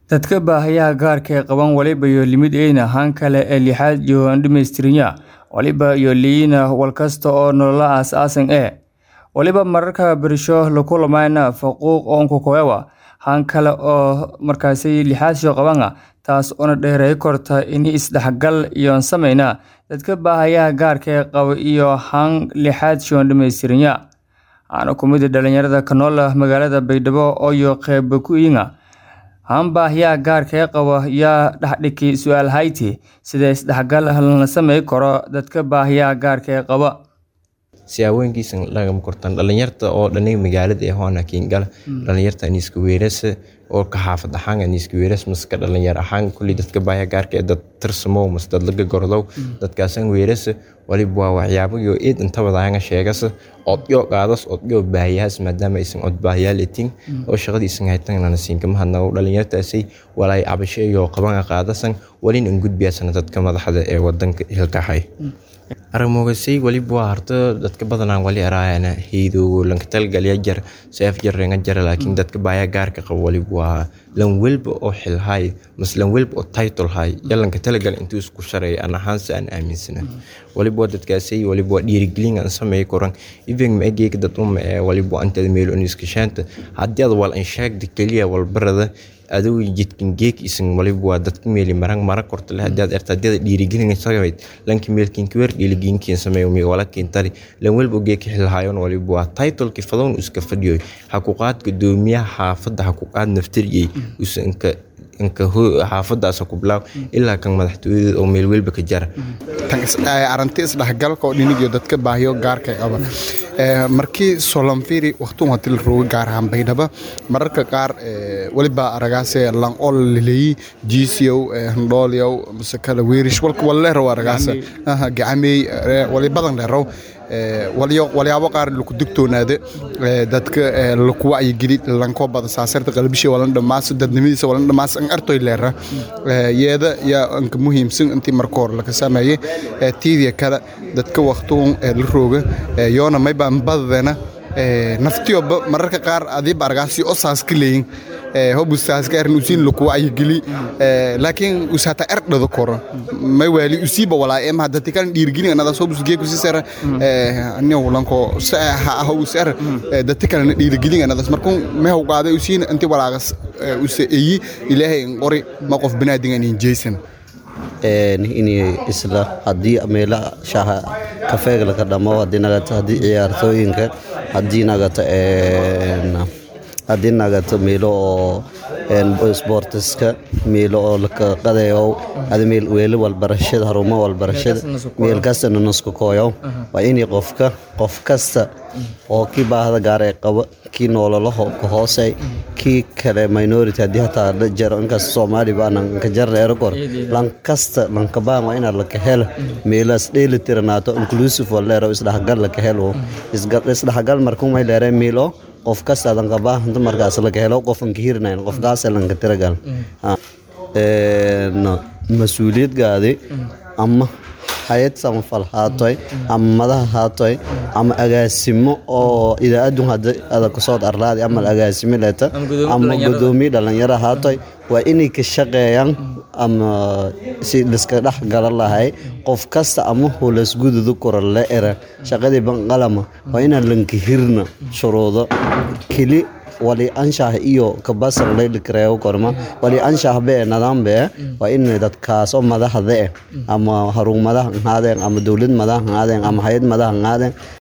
Dadka baahiyaha gaarka ah qaba waliba iyo limid een ahaan kale ee lixaad iyo dhammaystiraya waliba iyo liina walkasta oo nolola aas-aasan eh waliba mararka bersho la kulmayna faquuq oonku koyawa han kale oo markaasi lixaadshio qabana taas oona dheeray korta in isdhexgal iyo samayna dadka baahayaha gaarka ee qaba iyo han lixaadshio dhammaystiranya waxaana ku mid dhalinyarada ka nool magaalada baydhabo ooyo qeyb ku iinga han baahiyaha gaarka ee qaba yaa dhexdhiki su-aal hayti sida isdhexgal lana samey karo dadka baahiyaha gaarka ee qaba siyaabooyinkiisa lagama kortaan dhalinyarta oo dhanay magaalada ee hoana kiingala dhalinyarta aniska weerasa oo ka xaafad ahaan aniska weeras maska dhalinyar ahaan kulli dadka baaya gaarka ee dad tirsamow mas dad laga gordow dadkaasan weerasa waliba waa waxyaabo iyo eed inta wadaanga sheegasa odyo qaadas odyo baahiyahaas maadaama aysan od baahiyaal etin oo shaqadiisan haytan lana siinkama hadnago dhalinyartaasay walaay cabasho iyo qabanga qaadasan walin an gudbiyaasana dadka madaxda ee wadanka hilkahay aramogasay waliba waa harto dadka badanaan wali araayana heydogo lankatalgalya jar seef jarrenga jara laakiin dadka baaya gaarka qabo waliba waa lan welba oo xilhay mas lan welba oo title hay ya lanka talagal intuu isku shareeya an ahaanse aan aaminsana waliba waa dadkaasay waliba waa dhiirigelin aan sameey koran even ma egeeka dad uma ee waliba antada meel on iskashaanta haddii ad wal an sheegda keliya walbarada aduu jidkan geek isan waliba waa dadka meeli marang mara korta leh hadii aad erta hadii aad dhiirigelin sagayd lanki meelkin kuwer dhiirigelinkiin sameeyo mi wala kintari lan walba geek xilhaayon waliba waa title ki fadoon iska fadhiyo xaquuqaad gudoomiyaha xaafadda xaquuqaad naftiriyay usanka inka xaafadaas ku bilaaw ilaa kan madaxtooyada oo meel welba ka jara aranti isdhexgalka oo dhinigiyo dadka baahiyo gaarka qaba markii solanfiri waqtun hadii la roogo gaar ahaan baydhaba mararka qaar waliba aragaase lan ol laleeyi jiisiyow handhoolyow mise kale weerish walka walleerow aragaase gacamey wali badan leerow walyaabo qaar laku digtoonaade dadka laku wacyigeli lankoo bada saasarta qalbisha walan dhamaas dadnimadiisa walan dhamaas an artoy leera yeeda yaa anka muhiimsan intii marka hore laka sameeye tiidiya kale dadka waqtuun la rooga yoona mayba badadena naftiyoba mararka qaar adiiba argaasi oo saas ka leeyin hobustaas ka erin usiin laku wacyigeli laakiin usata erdhado koro may waali usiiba walaa ema hadati kan dhiirgelin anadas hobus geeku sisera aniyo lanko ha ah usar dati kalena dhiirgelin anadas markun mehaw qaaday usiin inti walaagas use eyi ilaahay in qori ma qof banaadingan in jeysan in isla haddii meelaha shaha kafeega laka dhamo haddii nagata haddii ciyaartooyinka haddii nagata haddii nagato meelo oo sportiska meelo oo laka qadayo ada meel weelo walbarashada harumo walbarashada meel kastana nusku kooyo waa inay qofka qof kasta oo kii baahda gaar ee qaba kii noololaho ka hoosey kii kale minority haddii hataa jaro inkaas soomaali baanan ka jarreero kor lankasta lankabaan waa inaad laka helo meelaas dheeli tiranaato inclusive waleero isdhexgal laka helo isdhexgal markumay leere meelo qof kasta lankabaa inta markaas laka helo qofan ka hirnayn qofkaasa lanka tiragal mas-uuliyadgaadi ama hayad samafal haatoy ama madaha haatoy ama agaasimo oo idaacadun hada ada kasood arlaadi ama agaasimo leeta ama gudoomiye dhalinyaro haatoy waa inay ka shaqeeyaan ama si liska dhex gala lahay qof kasta ama hulasgududu kora la era shaqadii banqalama waa inaan lanka hirna shuruudo keli wali anshax iyo kabasar laydhikareego korma wali anshax bee nadaan bee waa in dadkaas oo madaxda eh ama harun madax ahaadeen ama dowlad madax ahaadeen ama hay-ad madax ahaadeen